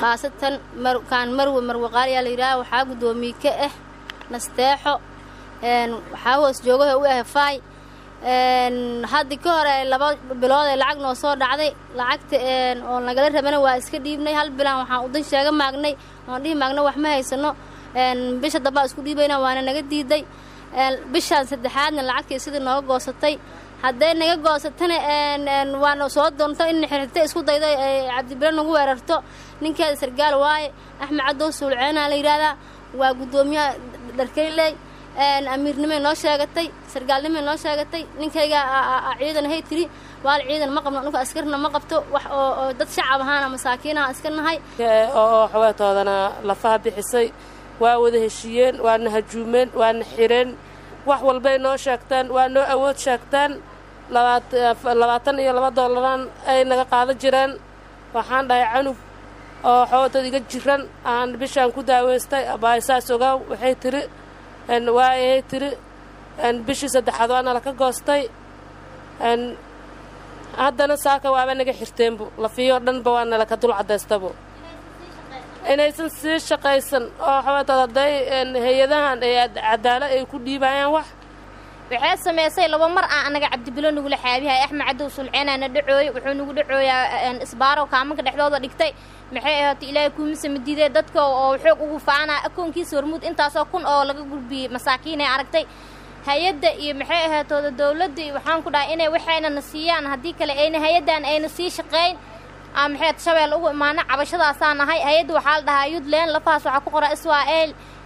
khaasatan kaan marwe marwe qaaliyaa la yidhaaha waxaa guddoomiye ka ah nasteexo waxaa hoos joogaha u ah faay haddii ka hore laba bilood ee lacag noo soo dhacday lacagta oo nagala rabana waa iska dhiibnay hal bilaan waxaan udan sheega maagnay oon dhihi maagna wax ma haysano bisha dambaa isku dhiibayna waana naga diiday bishaan saddexaadna lacagtii sidii nooga goosatay hadday naga goosatana waana soo doonto in xirxirta isku daydo cabdibile nagu weerarto ninkeeda sargaal waaye axmed cadow suulceenaa la yidhaahdaa waa guddoomiyaha dharkayley amiirnimay noo sheegatay sargaalnimay noo sheegatay ninkayga ciidan hay tiri waal ciidan ma qabno dhulka askarna ma qabto wax oo dad shacab ahaana masaakiinaha iska nahay oo xaweetoodana lafaha bixisay waa wada heshiiyeen waana hajuumeen waana xireen wax walbay noo sheegtaan waa noo awood sheegtaan labaatan iyo laba doolaraan ay naga qaadan jireen waxaan dhahay canug oo xaweetood iga jiran aan bishaan ku daaweystay abaasaas ogaaw waxay tiri waayay tiri bishii saddexaad waana laka goostay haddana saaka waaba naga xirteenbu lafiyoo dhanba waana laka dul cadaystabu inaysan sii shaqaysan oo xaweetood hadday hay-adahan ay cadaalad ay ku dhiibayaan wax waxay samaysay laba mar aan anaga cabdibilo nagula xaabihay axmed cadow sulceenaana dhacooy wuxuu nagu dhacooyaa isbaaro kaamanka dhexdooda dhigtay maxay ahaatay ilaahay kuumisama diiday dadka oo xoog ugu faanaa akoonkiisa hormuud intaasoo kun oo laga gudbiyey masaakiinay aragtay hay-adda iyo maxay ahaatooda dowladda iyo waxaan ku dhahay inay waxayna na siiyaan haddii kale ayna hay-addan ayna sii shaqayn maxayd shabeel ugu imaana cabashadaasaa nahay hay-adda waxaa la dhahaa yuntland lafahaas waxaa ku qora israa'el